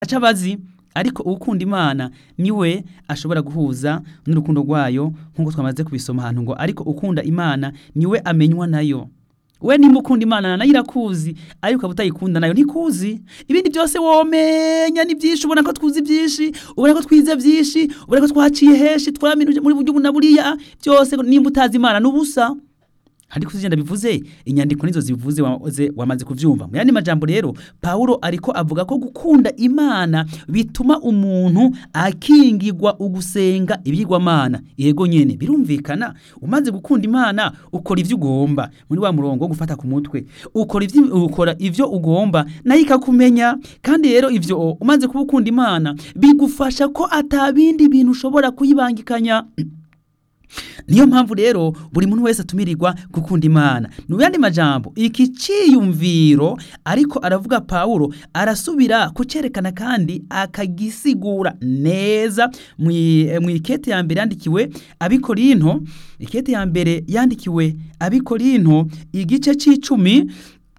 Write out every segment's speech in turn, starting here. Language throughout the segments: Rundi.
ntaco abazi ariko ukunda imana niwe ashobora guhuza n'urukundo rwayo nk'uko twamaze kubisoma ahantu ngo ariko ukunda imana niwe amenywa nayo we nimba ukunda imana nayo irakuzi ariko ukaba utayikunda nayo ntikuzi ibindi byose womenya ni byinshi ubona ko twuzi byinshi ubona ko twize byinshi ubona ko twaciye henshi twaminuje muri buryo na buriya byose nimba utazi imana n'ubusa ariko zigenda bivuze inyandiko nizo zivuze waze wamaze kuvyumva mu yandi majambo rero Paulo ariko avuga ko gukunda imana bituma umuntu akingirwa ugusenga ibyigwamana yego nyene birumvikana umaze gukunda imana ukora ivyo ugomba muri wa murongo wo gufata ku mutwe ukora ivyo ukora ivyo ugomba nayo ikakumenya kandi rero ivyo umaze kuba ukunda imana bigufasha ko atabindi bintu ushobora kuyibangikanya niyo mpamvu rero buri muntu wese atumirirwa gukunda imana mu yandi majambo iki ciyumviro ariko aravuga pawulo arasubira kucerekana kandi akagisigura neza mu ikete ya mbere yandikiwe abikorinto ikete ya mbere yandikiwe abikorinto igice c'icumi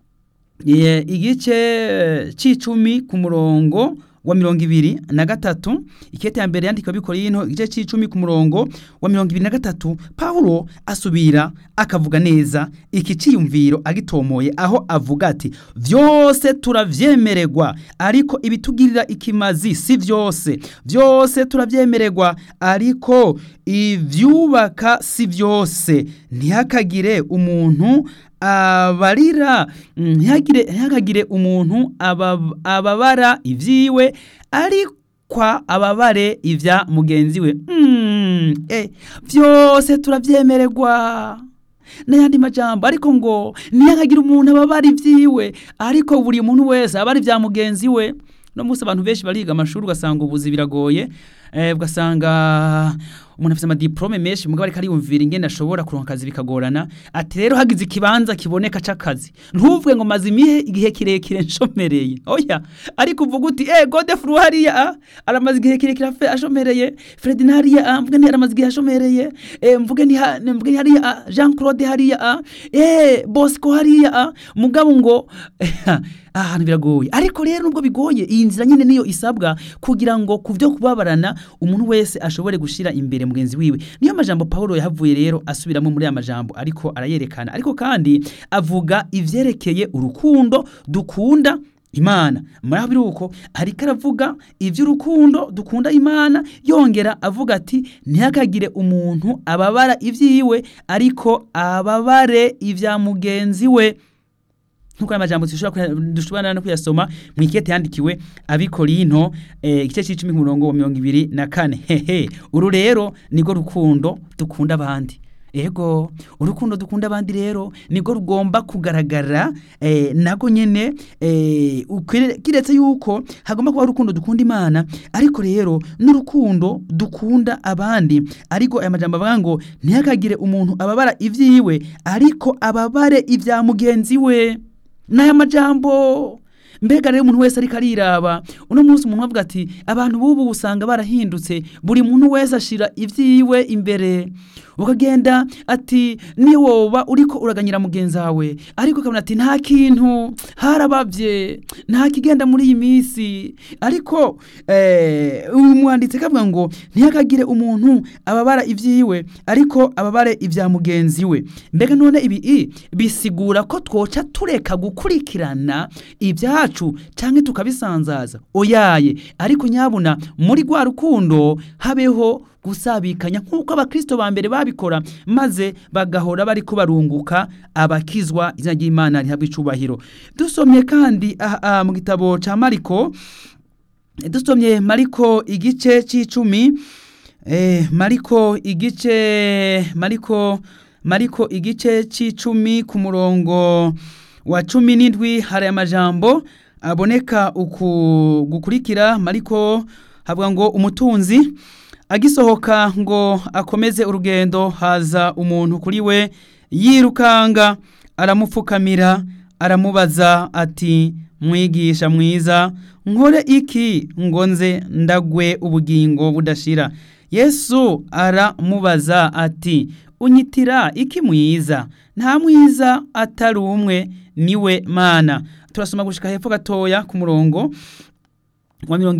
igice c'icumi ku murongo wa mirongo ibiri na gatatu ikete ya mbere yandikiwe abikorinto igice c'icumi ku murongo wa mirongo ibiri na gatatu pawulo asubira akavuga neza iki ciyumviro agitomoye aho avuga ati vyose turavyemererwa ariko ibitugirira ikimazi si vyose vyose turavyemererwa ariko ivyubaka si vyose ntihakagire umuntu abarira ntihakagire umuntu ababara ivyiwe ariko ababare ivya mugenzi we vyose turavyemererwa n'ayandi majambo ariko ngo ntihakagire umuntu ababara ivyiwe ariko buri muntu wese abara ivya mugenzi we no munsi abantu benshi bariga amashuri ugasanga ubuzi biragoye ugasanga umuntu afite amadiplome menshi mugabo ariko ariyumvira ingene ashobora kuronka akazi bikagorana ati rero hagize ikibanza kiboneka c'akazi ntuvuge ngo maze imihe igihe kirekire nshomereye oya ariko uvuga uti eh Godefroid hariya aramaze igihe kirekire ashomereye Fred hariya mvuge nti aramaze igihe ashomereye eh mvuge nti mvuge hariya Jean Claude hariya eh Bosco hariya mugabo ngo ahantu biragoye ariko rero nubwo bigoye iyi nzira nyine niyo isabwa kugira ngo ku byo kubabarana umuntu wese ashobore gushira imbere mugenzi wiwe niyo majambo Paulo yahavuye rero asubiramo muri aya majambo ariko arayerekana ariko kandi avuga ivyerekeye urukundo dukunda imana muri aho biruko ariko aravuga ivy'urukundo dukunda imana yongera avuga ati ntihakagire umuntu ababara ivyiwe ariko ababare ivya mugenzi we nkuko amajambo dushobora no kuyasoma mu ikete yandikiwe abikorinto igice c'icumi ku murongo wa mirongo ibiri na kane hehe uru rero nirwo rukundo dukunda abandi ego urukundo dukunda abandi rero nirwo rugomba kugaragara nago nyene kiretse yuko hagomba kuba urukundo dukunda imana ariko rero n'urukundo dukunda abandi ariko aya majambo avuga ngo ntihakagire umuntu ababara ivyiwe ariko ababare ivya mugenzi we n'aya majambo mbega rero umuntu wese ariko ariraba uno munsi umuntu avuga ati abantu b'ubu usanga barahindutse buri muntu wese ashira ivyiwe imbere ukagenda ati niyo woba uriko uraganyira mugenzi wawe ariko ukabona ati nta kintu harabavye nta kigenda muri iyi minsi ariko uyu mwanditsi akavuga ngo ntihakagire umuntu ababara ivyiwe ariko ababare ivya mugenzi we mbega none ibi bisigura ko twoca tureka gukurikirana ibyacu canke tukabisanzaza oyaye ariko nyabuna muri rwa rukundo habeho gusabikanya nk'uko abakristo ba mbere babikora maze bagahora bari kubarunguka abakizwa izina ry'imana rihabwa icubahiro dusomye kandi aha mu gitabo ca mariko dusomye mariko igice c'icumi eh, mariko igice mariko mariko igice c'icumi ku murongo wa cumi n'indwi hari amajambo aboneka uku gukurikira mariko havuga ngo umutunzi agisohoka ngo akomeze urugendo haza umuntu kuri we yirukanga aramupfukamira aramubaza ati mwigisha mwiza nkore iki ngo nze ndagwe ubugingo budashira yesu aramubaza ati unyitira iki mwiza nta mwiza atari umwe niwe mana turasoma gushika hepfo gatoya ku murongo wa mirongo